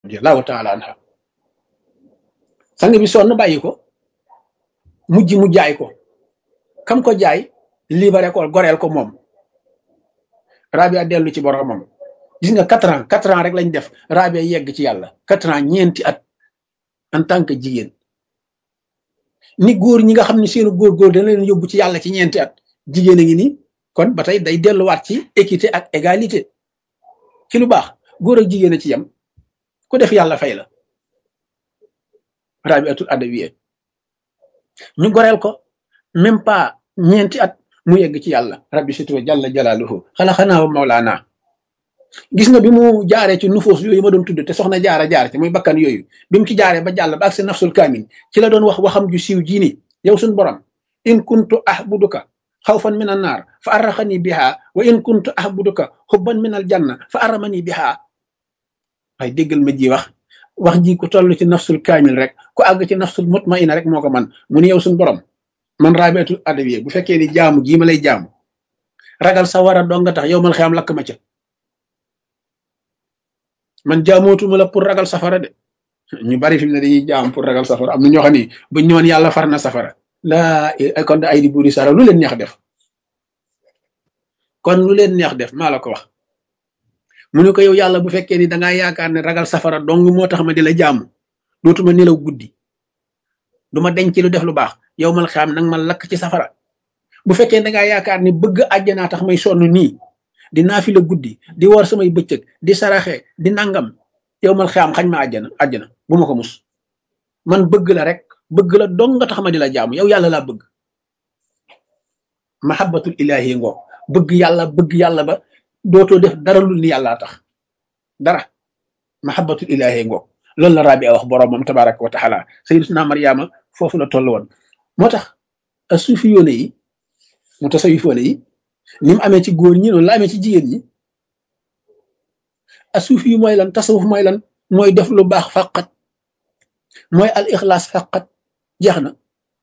radiyallahu taala anha sang bi sonn bàyyi ko mujj mu jaay ko kam ko jaay libéré ko goreel ko moom Rabia dellu ci boromam gis nga quatre ans quatre ans rek lañ def Rabia yegg ci yàlla quatre ans ñeenti at en tant que jigéen ni góor ñi nga xam ne seenu góor góor dana leen yóbbu ci yàlla ci ñeenti at jigéen a ngi nii kon ba tey day delluwaat ci équité ak égalité ci lu baax góor ak jigéen a ci yem ku def yàlla fay la Rabiatul Adawiya ñu goreel ko même pas ñeenti at mu yegg ci yàlla rabbi situ jalla jalaaluhu xalaxanaa wa mawlaana gis nga bi mu jaaree ci nufoos yooyu ma doon tudd te soxna jaara jaar ci muy bakkan yooyu bi mu ci jaaree ba jàll ba ak si nafsul kaamin ci la doon wax waxam ju siiw jii ni yow suñ borom in kuntu ahbuduka xawfan min an naar fa arraxani biha wa in kuntu ahbuduka xubban min al janna fa arramani biha waaye déggal ma ji wax wax ji ku toll ci nafsul kaamil rek ku àgg ci nafsul mutmaina rek moo ko man mu ni yow suñ borom man Rabiatul Adawiya bu fekkee ni jaamu gii ma lay jaamu ragal sa war a dong nga tax yow mal xiyam lakk ma ca man jaamootuma la pour ragal safara de ñu bari fi mu ne dañuy jaam pour ragal safara am na ñoo xam ni buñ ñëwoon yàlla far na safara laa kon da ay di buuri sara lu leen neex def kon lu leen neex def maa la ko wax mu ne ko yow yàlla bu fekkee ni dangaa yaakaar ne ragal safara dong moo tax ma di la jaamu dootuma nelaw guddi du ma denc lu def lu baax yow mal xam nag ma lakk ci safara bu fekkee dangaa yaakaar ne bëgg àjjanaa tax may sonn nii di naafi la guddi di war samay bëccëg di saraxe di nangam yow mal xam xañ ma àjjana àjjana bu ma ko mus man bëgg la rek bëgg la dong nga tax ma di la jaamu yow yàlla laa bëgg mahabbatul ilahi ngoo bëgg yàlla bëgg yàlla ba dootoo def dara lu ni yàllaa tax dara mahabbatul ilahi ngoo loolu la Rabia wax boroomam tabaraka wa taala sayyiduna Maryama foofu la toll woon moo tax a suufi yoone yi mu tasawifoone yi ni mu amee ci góor ñi noonu la amee ci jigéen ñi a suufi yu mooy lan tasawuf mooy lan mooy def lu baax faqat mooy al ixlaas faqat jeex na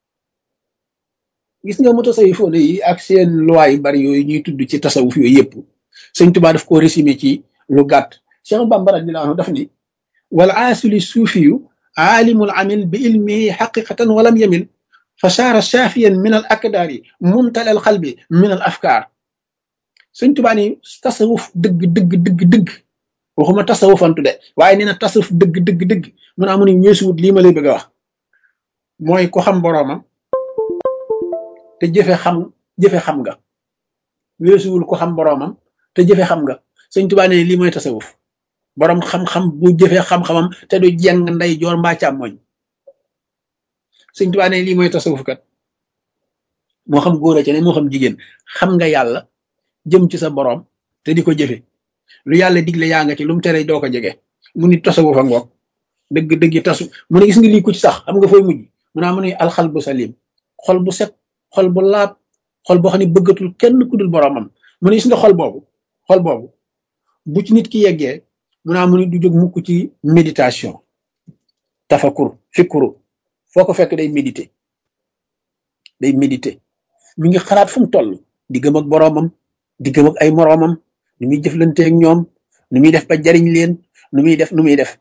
gis nga mu tasawifoone yi ak seen loi yu bari yooyu ñuy tudd ci tasawuf yooyu yëpp sëñ Tuubaa daf ko résumé ci lu gàtt Cheikh Bamba radiyallahu anhu daf ni wal aasili suufiyu aalimul amil bi ilmihi xaqiqatan walam yamil fa saara saafiyan min al akdaari mumtal al xalbi min al afkaar sëñ Tuubaa ni tasawuf dëgg dëgg dëgg dëgg waxuma tasawufantu de waaye nee na tasawuf dëgg dëgg dëgg mun a mu ni weesuwut lii ma lay bëgg a wax mooy ko xam boroomam te jëfe xam jëfe xam nga weesuwul ko xam boroomam te jëfe xam nga sëñ Tuubaa ne lii mooy tasawuf boroom xam-xam bu jëfe xam-xamam te du jeng nday joor mbaa càmmoñ sëñ Tuubaa ne lii mooy tasawuf kat moo xam góor a ca ne moo xam jigéen xam nga yàlla jëm ci sa boroom te di ko jëfe lu yàlla digle yaa nga ci lu mu tere doo ko jege mu ni tasawuf a ngoog dëgg dëgg tasu mu ne gis nga lii ku ci sax xam nga fooy mujj mu naa mu ne alxal bu salim xol bu set xol bu laab xol boo xam ne bëggatul kenn ku dul boroomam mu ne gis nga xol boobu xol boobu bu ci nit ki yeggee mu naa mu ni du jóg mukk ci méditation tafakur fikuru foo ko fekk day méditer day méditer mi ngi xalaat fu mu toll diggam ak boroomam diggam ak ay moroomam nu muy jëflante ak ñoom nu muy def ba jariñ leen nu muy def nu muy def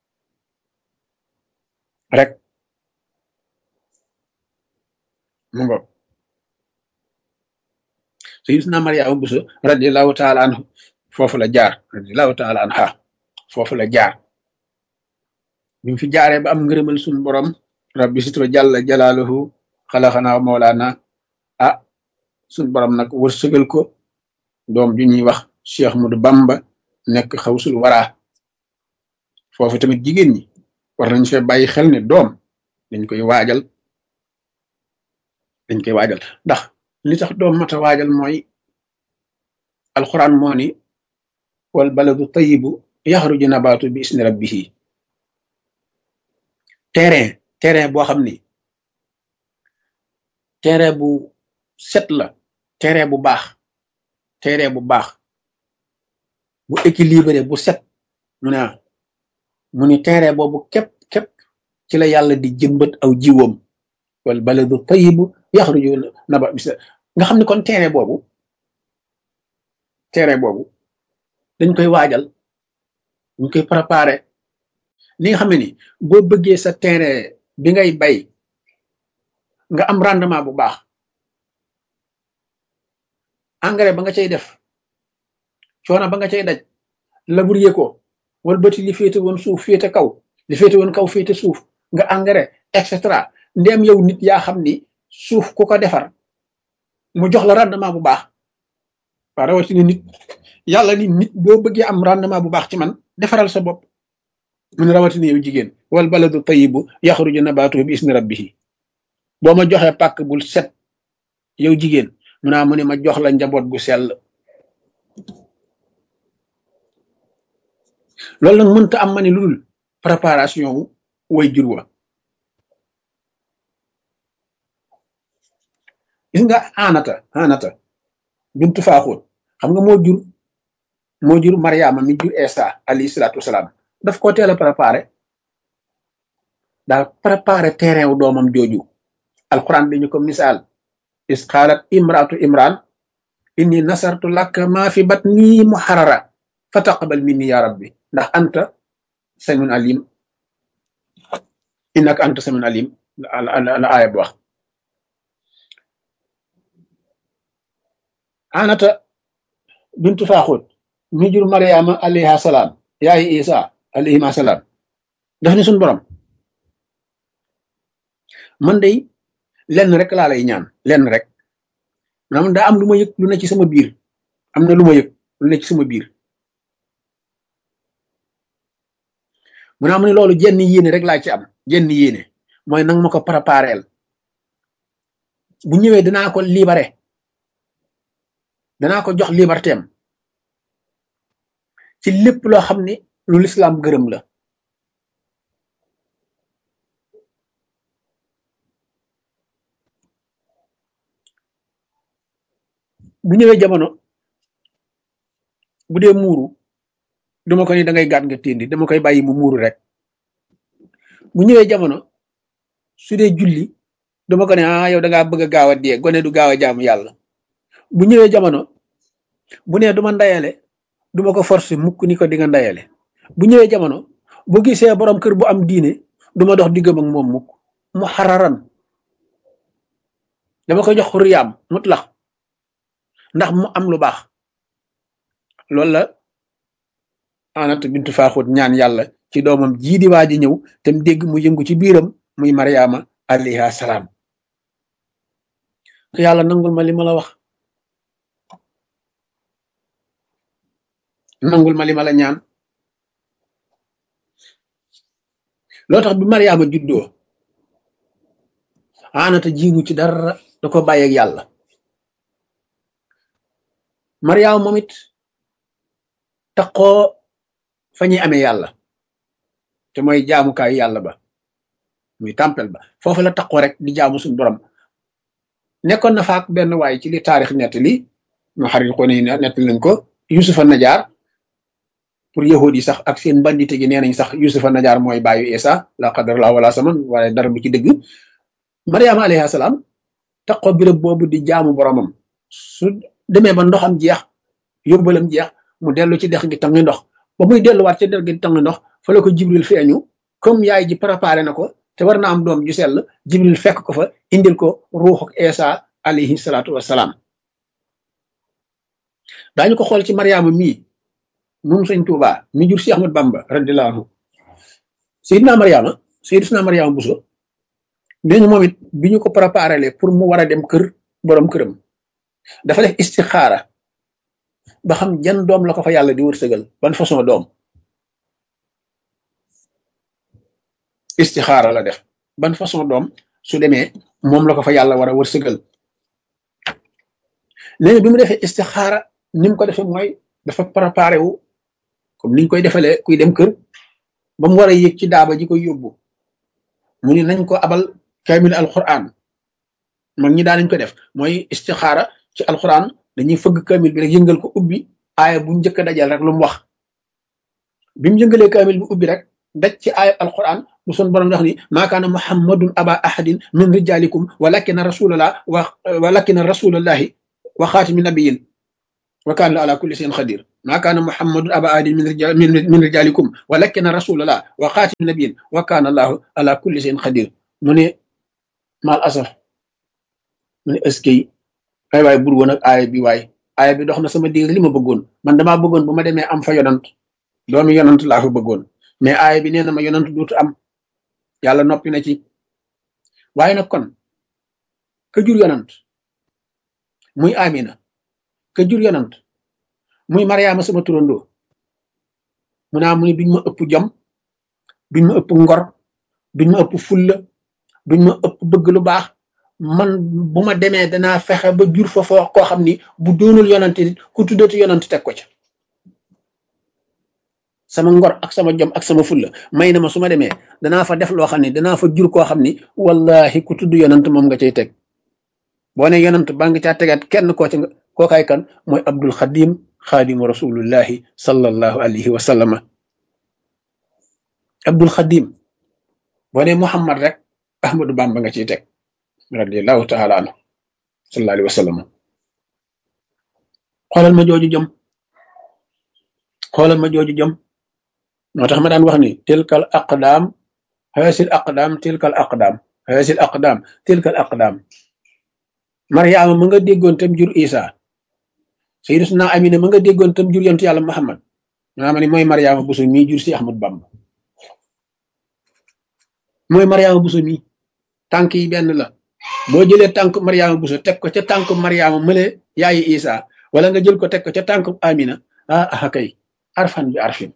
rek mu ngo sayyidina Maryama Buso radiyallahu taala anhu foofu la jaar radiyallahu taala anha foofu la jaar bi mu fi jaaree ba am ngërëmal suñu borom rabbi sitwa jalla jalaaluhu xalaxanaa mawlaana ah suñu borom nag wërsëgal ko doom ju ñuy wax Cheikh Mudu Bamba nekk xawsul waraa foofu tamit jigéen ñi war nañ fee bàyyi xel ne doom dañ koy waajal dañ koy waajal ndax li tax doom mata waajal mooy alxuraan moo ni wal baladu tayibu yaxruju nabaatu bi isni rabbihi terrain terrain boo xam ni terrain bu set la terrain bu baax terrain bu baax bu équilibré bu set mu ne mu ni terrain boobu képp képp ci la yàlla di jëmbat aw jiwam wal baladu tayibu yaxruju naba bis nga xam ne kon terrain boobu terrain boobu dañ koy waajal dañ koy préparer ni nga xam ne ni boo bëggee sa terrain bi ngay bay nga am rendement bu baax engrais ba nga cay def coono ba nga cay daj labourer ko wala bëti li féete woon suuf féete kaw li féete woon kaw féete suuf nga engrais et cetera ndéem yow nit yaa xam ni suuf ku ko defar mu jox la rendement bu baax waa rawatina nit yàlla ni nit boo bëggee am rendement bu baax ci man defaral sa bopp mun rawatina yow jigéen wal baladu tayibu yaxruju nabatuhu bi ismi rabbihi boo ma joxee pàkk bul set yow jigéen mu naa mu ne ma jox la njaboot gu sell loolu nag mënta am ma ni lu dul préparation wu way jur wa gis nga anata anata bintu faaxoon xam nga moo jur moo jur mariama mi jur esa alayhi salaatu wasalaam daf ko teel a préparé daal préparé terrain wu doomam jooju alquran dañu ko misaal is qaalat imraatu imran inni nasartu laka ma fi batni muharrara fa taqabal minni ya rabbi ndax anta samiun alim innaka anta samiun alim la aaya bu wax anata bintu faaxut mi jur mariama alayha salaam yaayi isa alayhima salaam daf ni suñ borom man day lenn rek laa lay ñaan lenn rek maanaam daa am lu ma yëg lu ne ci sama biir am na lu ma yëg lu ne ci sama biir mu naa mu ne loolu jenn yéene rek laa ci am jenn yéene mooy nang ma ko prépareel bu ñëwee danaa ko libéré danaa ko jox liberté am ci lépp loo xam ne lu lislaam gërëm la bu ñëwee jamono bu dee muuru duma ko ni da ngay gàtt nga téndi dama koy bàyyi mu muuru rek bu ñëwee jamono su dee julli dama ko ne ah yow da ngaa bëgg a gaaw a dee gone du gaaw a jaamu yàlla bu ñëwee jamono bu nee duma ndayale duma ko forcer mukk ni ko di nga ndayale bu ñëwee jamono bu gisee borom kër bu am diine duma dox diggam ak moom mukk mu xararan dama koy jox xuriyaam mutlax ndax mu am lu baax loolu la anat bintu faaxut ñaan yàlla ci doomam jii di waa ji ñëw te mu dégg mu yëngu ci biiram muy mariama alayha salaam yàlla nangul ma li ma la wax nangul ma li ma la ñaan loo tax bi mariama juddoo anata jiimu ci dara da ko bàyyeeg yàlla mariama moom it taqoo fa ñuy amee yàlla te mooy jaamukaayu yàlla ba muy tempel ba foofu la taqoo rek di jaamu suñu borom nekkoon na faak benn waay ci li taarix nett li ñu xarit ko ni nett lañ ko yusufa najaar pour yahudi yi sax ak seen bandite gi nee nañ sax yusufa najaar mooy baayu isa la qadar la wala saman waaye dara bu ci dëgg mariama alayhi salaam taqoo birëb boobu di jaamu boromam su demee ba ndoxam jeex yóbbalam jeex mu dellu ci dex gi tangi ndox ba muy delluwaat ci dex gi tangi ndox fa la ko jibril feeñu comme yaay ji préparé na ko te war na am doom ju sell jibril fekk ko fa indil ko ruuxuk Isa alayhi salaatu wassalaam daañu ko xool ci mariama mii moom sëñ Tuuba mi jur si Ahmad Bamba radiyallahu anhu sayidna mariama sayidna mariama buso nee ñu moom it bi ñu ko préparé le pour mu war a dem kër borom këram dafa def istixaara ba xam jan doom la ko fa yàlla di wërsëgal ban façon doom istixaara la def ban façon doom su demee moom la ko fa yàlla war a wërsëgal léegi bi mu defee istixaara ni mu ko defee mooy dafa préparé wu comme niñ koy defalee kuy dem kër ba mu war a yëg ci daaba ji koy yóbbu mu ni nañ ko abal kaamil alquran mag ñi daan nañ ko def mooy istixaara ci alquran dañuy fëgg kaamil bi rek yëngal ko ubbi aaya bu njëkk a dajal rek lu mu wax bi mu yëngalee kaamil bi ubbi rek daj ci aaya alquran bu son borom wax ni maa kaana muhammadun aba ahadin min rijalikum walakina rasulallah wa walakina rasulallahi wa xaatimi nabiyin wa kaana ala kulli shay'in xadir maa kaana muhammadun aba ahadin min rijal min rijalikum walakin rasulallah wa xaatim nabiyin wa kaana allahu ala kulli shay'in xadir mu ne mal asaf mu ne ëskey ay waay bur woon ak aaya bi waay aaya bi dox na sama diir li ma bëggoon man damaa bëggoon bu ma demee am fa yonant doomi yonant laa fa bëggoon mais aaya bi nee na ma yonant duutu am yàlla noppi na ci waaye nag kon ka jur yonant muy amina ka jur yonant muy mariama sama turandoo mu naa mu ni duñ ma ëpp jom duñ ma ëpp ngor duñ ma ëpp fulla duñ ma ëpp bëgg lu baax man bu ma demee danaa fexe ba jur fa foo koo xam ni bu doonul yonante nit ku tuddati yonante teg ko ca sama ngor ak sama jom ak sama fulla may na ma su ma demee danaa fa def loo xam ne danaa fa jur koo xam ni wallahi ku tudd yonant moom nga cay teg boo ne yonant ba nga caa tegaat kenn koo ci kookaay kan mooy abdul xadim xaadimu rasulullahi sallallahu alayhi wa sallama abdul xadim boo ne muhammad rek ahmadu bamba nga ciy teg radiallahu taala anhu sallallahu alayhi wa sallam xoolal ma jooju jom xoolal ma jooju jom moo tax ma daan wax ni tilkal aqdaam haasil aqdaam tilkal aqdaam haasil aqdaam tilkal aqdaam maryaama ma nga déggoon tam jur isa sayyiduna amina ma nga déggoon tam jur yontu yàlla muhammad maa ma ni mooy maryaama buso mii jur si ahmad bamba mooy maryaama buso mii tànk yi benn la boo jëlee tànk maryaama buso teg ko ca tànk maryaama mële yaayi isa wala nga jël ko teg ko ca tànk amina ah ah kay arfan bi arfin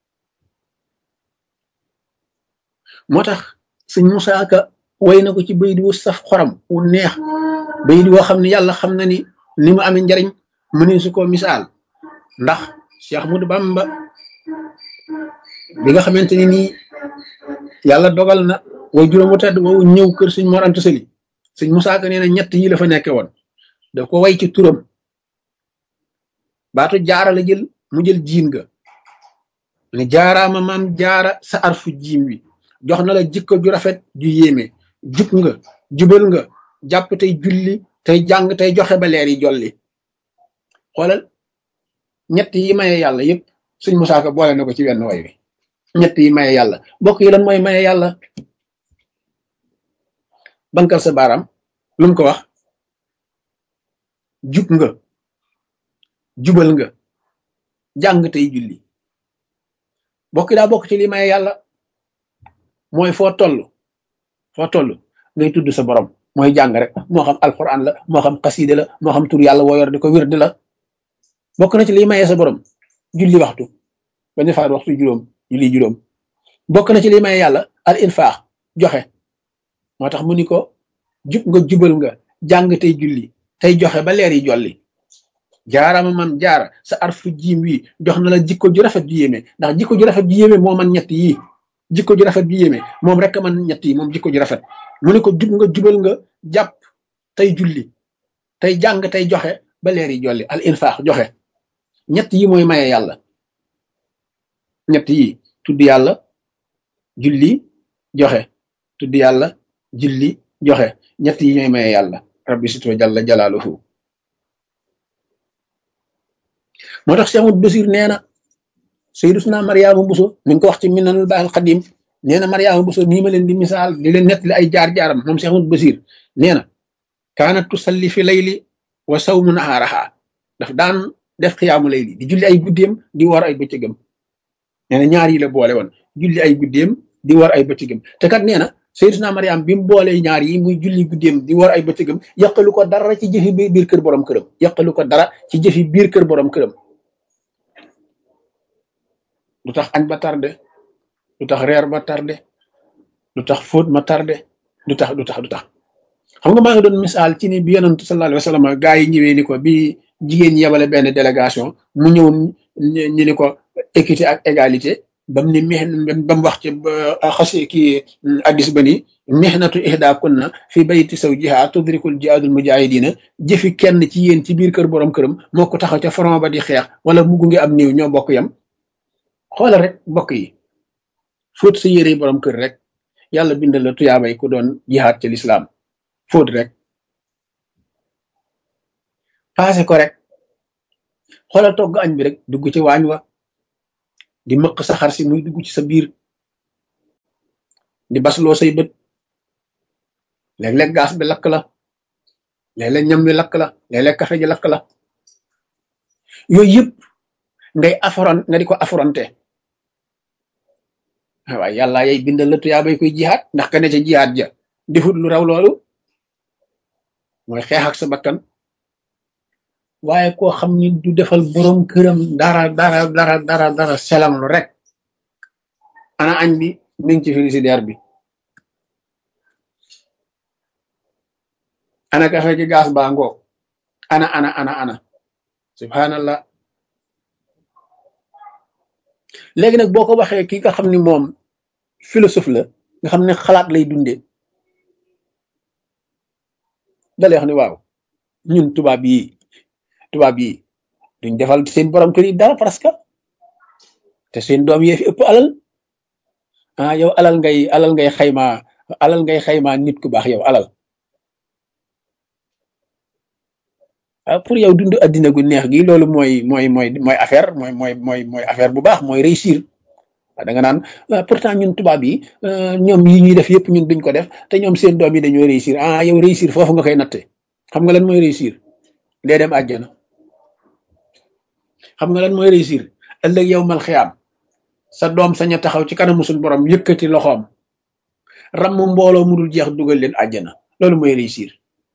moo tax sëñ Musaa Ka way na ko ci bayit wu saf xoram wu neex bayit woo xam ne yàlla xam na ni ni mu amee njariñ mu ne su ko misaal ndax Cheikh Ahmadou Bamba bi nga xamante ni nii yàlla dogal na way juróom wu tedd woowu ñëw kër sëñ Mor Anta Sali sëñ Musaa Ka nee na ñett yi la fa nekke woon daf ko way ci turam baatu jaara la jël mu jël jiin ga ne jaaraama maam jaara sa arfu jiim wi jox na la jikko ju rafet ju yéeme jub nga jubal nga jàpp tey julli tey jàng tey joxe ba leer yi jolli xoolal ñett yi maye yàlla yëpp suñ Musaa Ka boole na ko ci wenn way wi ñett yi maye yàlla bokk yi lan mooy maye yàlla bankal sa baaraam lu mu ko wax jub nga jubal nga jàng tey julli bokki daa bokk ci li maye yàlla mooy foo toll foo toll ngay tudd sa borom mooy jàng rek moo xam alquran la moo xam xaside la moo xam tur yàlla woo yor di ko wirdi la bokk na ci liy maye sa borom julli waxtu ba ñu faat waxtu juróom julli juróom bokk na ci liy maye yàlla al infaax joxe moo tax mu ni ko jub nga jubal nga jàng tey julli tey joxe ba leer yi jolli jaarama man jaara sa arfu jiim wi jox na la jikko ju rafet ju yéeme ndax jikko ju rafet ju yéeme moo man ñett yii jikko ju rafet ju yéeme moom rek man ñett yi moom jikko ju rafet mu ne ko jub nga jubal nga jàpp tey julli tey jàng tey joxe ba leer yi jolli al infaax joxe ñett yi mooy maye yàlla ñett yi tudd yàlla julli joxe tudd yàlla julli joxe ñett yi ñooy maye yàlla rabbi sito jalla jalaaluhu moo tax Cheikh Ahmadou Basir nee na Sayyiduna Mariama Buso mi ngi ko wax ci Minanul Baaxil Xadim nee na Mariama Buso nii ma leen di misaal di leen nettali ay jaar-jaaram moom Cheikh Ahmadou Basir nee na kaanat tusalli fi layli wa sawmu nahaaraha daf daan def xiyaamu layli di julli ay guddeem di war ay bëccëgam nee na ñaar yi la boole woon julli ay guddeem di war ay bëccëgam te kat nee na Sayyiduna Mariam bi mu boolee ñaar yi muy julli guddeem di war ay bëccëgam yàqalu ko dara ci jëfi biir kër borom këram yàqalu ko dara ci jëfi biir kër borom këram lu tax añ ba tardé lu tax reer ba tardé lu tax fóot ma tardé lu tax lu tax lu tax xam nga maa ngi doon misaal ci ni bi yonent sallallahu alayhi wa sallam gaa yi ñëwee ni ko bi jigéen ñi yebale benn délégation mu ñëw ñu ni ko équité ak égalité bam ni mex ba mu wax ci xasi kii addis ba ni mihnatu ihda kunna fi bayti zawjiha tudrikul jihaadul mujahidina jëfi kenn ci yéen ci biir kër borom këram moo ko taxaw ca front ba di xeex wala mu gunge am néew ñoo bokk yam xoolal rek mbokk yi fóot sa yére borom kër rek yàlla bindal la tuyaabay ku doon jihaad ci lislaam fóot rek paase ko rek xoolal togg añ bi rek dugg ci waañ wa di mëq saxar si muy dugg ci sa biir di basloo say bët léeg-léeg gaas bi lakk la léeg-léeg ñam bi lakk la léeg-léeg café ji lakk la yooyu yëpp ngay affront nga di ko affronté waaye yàlla yay bindal la tuyaa bay koy jihaat ndax ka ne ca jihaat ja defut lu raw loolu mooy xeex ak sa bakkan waaye koo xam ni du defal borom këram dara dara dara dara dara selam lu rek ana añ bi mi ngi ci frigidaire bi ana kafe gi gaas baa ngoo ana ana ana ana subhanallah léegi nag boo ko waxee ki nga xam ni moom philosophe la nga xam ne xalaat lay dundee dalay wax ni waaw ñun tubaab yi tubaab yi duñ defal seen borom kër yi dara parce que te seen doom yee fi ëpp alal ah yow alal ngay alal ngay xayma alal ngay xayma nit ku baax yow alal ah pour yow dund addina gu neex gi loolu mooy mooy mooy mooy affaire mooy mooy mooy mooy affaire bu baax mooy réussir da nga naan pourtant ñun tubaab yi ñoom yi ñuy def yëpp ñun duñ ko def te ñoom seen doom yi dañoo réussir ah yow réussir foofu nga koy natte xam nga lan mooy réussir dee dem àjjana xam nga lan mooy réussir ëllëg yow mal xiyaam sa doom sañ a taxaw ci kanamu suñu borom yëkkati loxoom ramm mbooloo mu dul jeex dugal leen àjjana loolu mooy réussir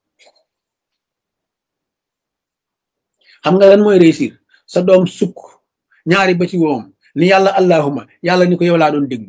xam nga lan mooy réussir sa doom sukk ñaari ba ci woom ni yàlla allahuma yàlla ni ko yow laa doon déglu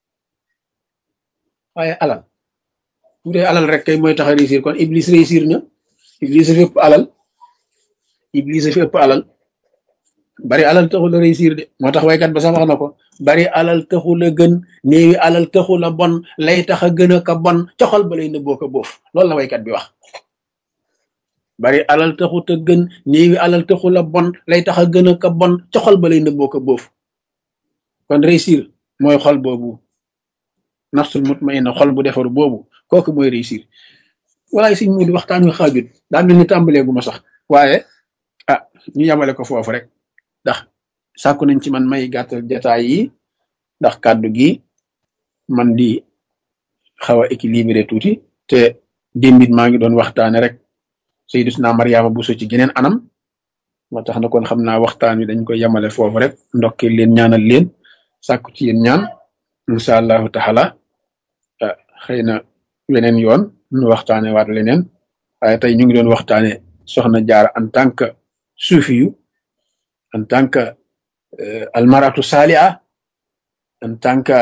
waaye alal bu dee alal rek kay mooy tax a réussir kon iblis réussir na iblis a fi ëpp alal iblis a fi ëpp alal bari alal taxul a réussir de moo tax waykat ba sax wax na ko bari alal taxul a gën néewi alal taxul a bon lay tax a gën a ka bon coxal ba lay nëbboo ko boof loolu la waykat bi wax bari alal taxut a gën néewi alal taxul a bon lay tax a gën a ka bon coxal ba lay nëbboo ko boof kon réussir mooy xol boobu nafsul mutmainna xol bu defaru boobu kooku mooy réussir walaay siñ mu di waxtaan wi xaajut daa mel ni tàmbalee gu ma sax waaye ah ñu yamale ko foofu rek ndax sàkku nañ ci man may gàttal jataay yi ndax kàddu gi man di xaw a équilibré tuuti te démbit maa ngi doon waxtaane rek Sayyiduna Mariama Bousso ci geneen anam moo tax na kon xam naa waxtaan wi dañ koy yamale foofu rek ndokkee leen ñaanal leen sàkku ci yéen ñaan incha allahu taala xëy na weneen yoon ñu waxtaane waat leneen waaye tey ñu ngi doon waxtaane soxna jaara en tant que suufiyu en tant que almaratu salia en tant que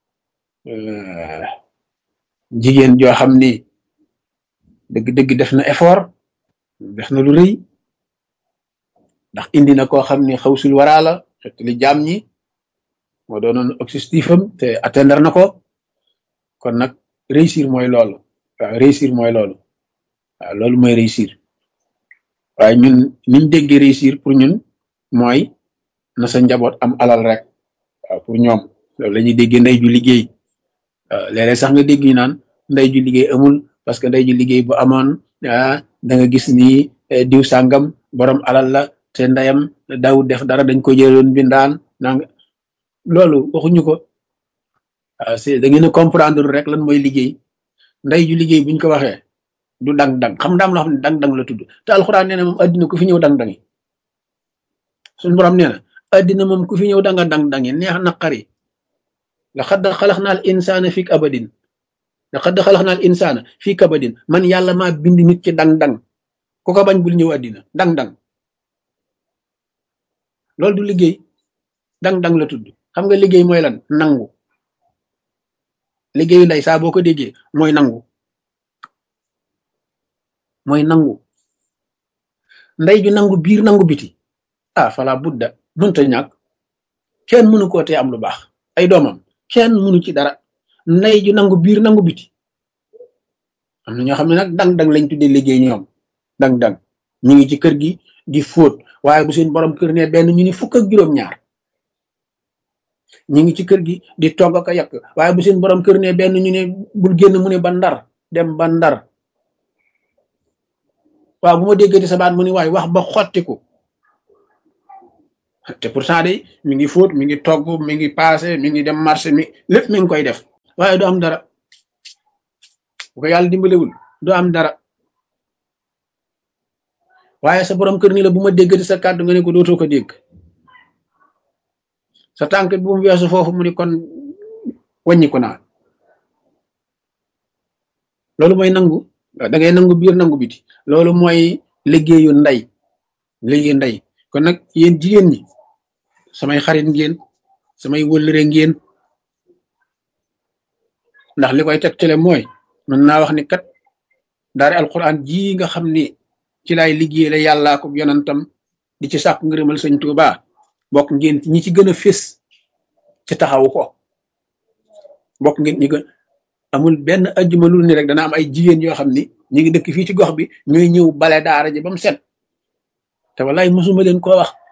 jigéen joo xam ni dëgg-dëgg def na effort def na lu rëy ndax indi na koo xam ni xawsul waraa la xet li jaam ñi moo doonoon objectif am te atteindre na ko kon nag réussir mooy loolu waaw réussir mooy loolu waaw loolu mooy réussir waaye ñun niñ déggee réussir pour ñun mooy na sa njaboot am alal rek waaw pour ñoom loolu la ñuy déggee ndey ju liggéey waaw léeg-léeg sax nga dégg ñu naan ndey ju liggéey amul parce que ndey ju liggéey bu amoon ah da nga gis ni diw sàngam borom alal la te ndeyam daawut def dara dañ ko jëloon bindaan nang loolu waxuñu ko waaw c'est da ngeen a comprendre rek lan mooy liggéey ndey ju liggéey buñ ko waxee du dang-dang xam ndaam loo xam ne dang-dang la tudd te alxuraan nee na moom addina ku fi ñëw dang-dangi suñu borom nee na addina moom ku fi ñëw danga dang-dangi neex naqari laqad xalaqnal insaana fi kabadin laqad xalaqnal insaana fi kabadin man yàlla maa bind nit ci dang-dang ku ko bañ bul ñëw addina dang-dang loolu du liggéey dang-dang la tudd xam nga liggéey mooy lan nangu liggéeyu ndey saa boo ko déggee mooy nangu mooy nangu ndey ju nangu biir nangu biti ah fala budda mënta ñàkk kenn mënu koo tee am lu baax ay doomam kenn mënu ci dara ndey ju nangu biir nangu biti am na ñoo xam ne nag dang-dang lañ tuddee liggéey ñoom dang-dang ñu ngi ci kër gi di fóot waaye bu seen borom kër ne benn ñu ni fukk ak juróom-ñaar ñu ngi ci kër gi di togg ak a yàq waaye bu seen borom kër ne benn ñu ne bul génn mu ne ba ndar dem ba ndar waaw bu ma déggati sa baat mu ni waaye wax ba xottiku te pourtant day mi ngi fóot mi ngi togg mi ngi paase mi ngi dem marché mi lépp mi ngi koy def waaye du am dara bu ko yàlla dimbalewul du am dara waaye sa borom kër ni la bu ma déggati sa kàddu nga ne ko dootoo ko dégg sa tànk bi mu weesu foofu mu ni kon wàññiku naa loolu mooy nangu da ngay nangu biir nangu biti loolu mooy liggéeyu ndey liggéeyu ndey kon nag yéen jigéen ñi samay xarit ngeen samay wëllëre ngeen ndax li koy tegtale mooy mën naa wax ni kat daari alquran ji nga xam ni ci laay liggéey la yàllaa ko yonantam di ci sàkk ngërëmal sëñ Tuuba bokk ngeen ñi ci gën a fés ci taxawu ko bokk ngeen ñi gën amul benn ajjuma lu ni rek dana am ay jigéen yoo xam ni ñu ngi dëkk fii ci gox bi ñooy ñëw bale daara ji ba mu set te wallaay mosuma leen koo wax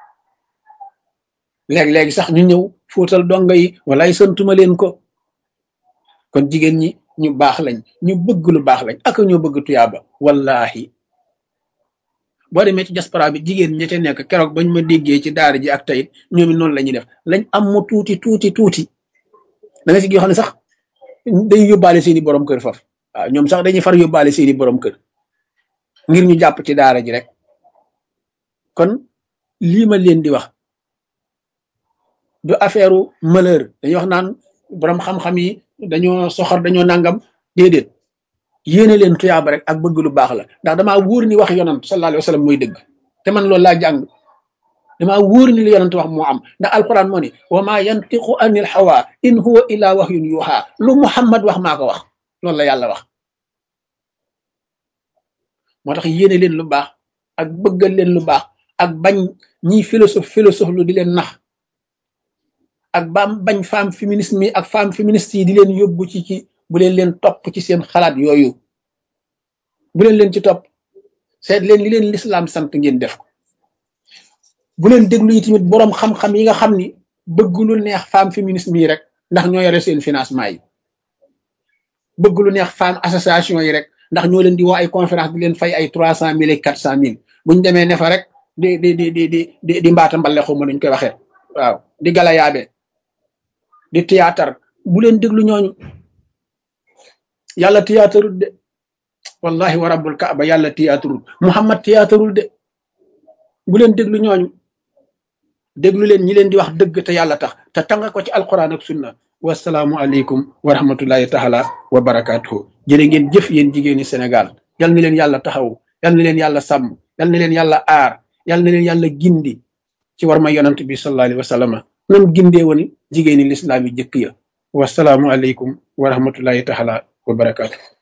léeg-léegi sax ñu ñëw fóotal donga yi wallaay santuma leen ko kon jigéen ñi ñu baax lañ ñu bëgg lu baax lañ ak ñoo bëgg tuyaaba wallahi boo demee ci diaspora bi jigéen ña ca nekk keroog bañ ma déggee ci daara ji ak tayit ñoom it noonu la ñuy def lañ am mu tuuti tuuti tuuti da nga si yoo xam ne sax day yóbbaale seeni borom kër faf waaw ñoom sax dañuy far yóbbaale seeni borom kër ngir ñu jàpp ci daara ji rek kon lii ma leen di wax du affaire malheur dañuy wax naan borom xam-xam yi dañoo soxor dañoo nangam déedéet yéene leen tuyaaba rek ak bëgg lu baax la ndax damaa wóor ni wax yonant sallallahu alayhi wa sallam mooy dëgg te man loolu laa jàng damaa wóor ni li yonant wax moo am ndax alquran moo ni wa ma yantiqu anil hawa in huwa illa wahyun yuha lu muhammad wax maa ko wax loolu la yàlla wax moo tax yéene leen lu baax ak bëggal leen lu baax ak bañ ñiy philosophe philosophe lu di leen nax ak baam bañ femme féminisme yi ak femme féministe yi di leen yóbbu ci ci bu leen leen topp ci seen xalaat yooyu bu leen leen ci topp seet leen li leen lislaam sant ngeen def ko bu leen déglu yi tamit boroom xam-xam yi nga xam ni bëgg lu neex femme féminisme yi rek ndax ñoo yore seen financement yi bëgg lu neex femme association yi rek ndax ñoo leen di woo ay conférence di leen fay ay trois cent mille et quatre cent mille buñ demee ne fa rek di di di di di di mbaata mbale xuma nuñ koy waxee waaw di galayaabe di théâtre bu leen déglu ñooñu yàlla théâtre de wallahi wa rabbul kaaba yàlla théâtre muhammad théâtre de bu leen déglu ñooñu déglu leen ñi leen di wax dëgg te yàlla tax te tanga ko ci alquran ak sunna wasalaamu aleykum wa rahmatullahi taala wa barakatuhu jërë ngeen jëf yéen jigéeni Sénégal yal na leen yàlla taxaw yal na leen yàlla sàmm yal na leen yàlla aar yal na leen yàlla gindi ci war ma yonant bi sallallahu alayhi wa sallam nam gindee woon jigéeni lislaam yi jëkk ya wasalaamu aleykum wa rahmatullahi taala wa barakatuhu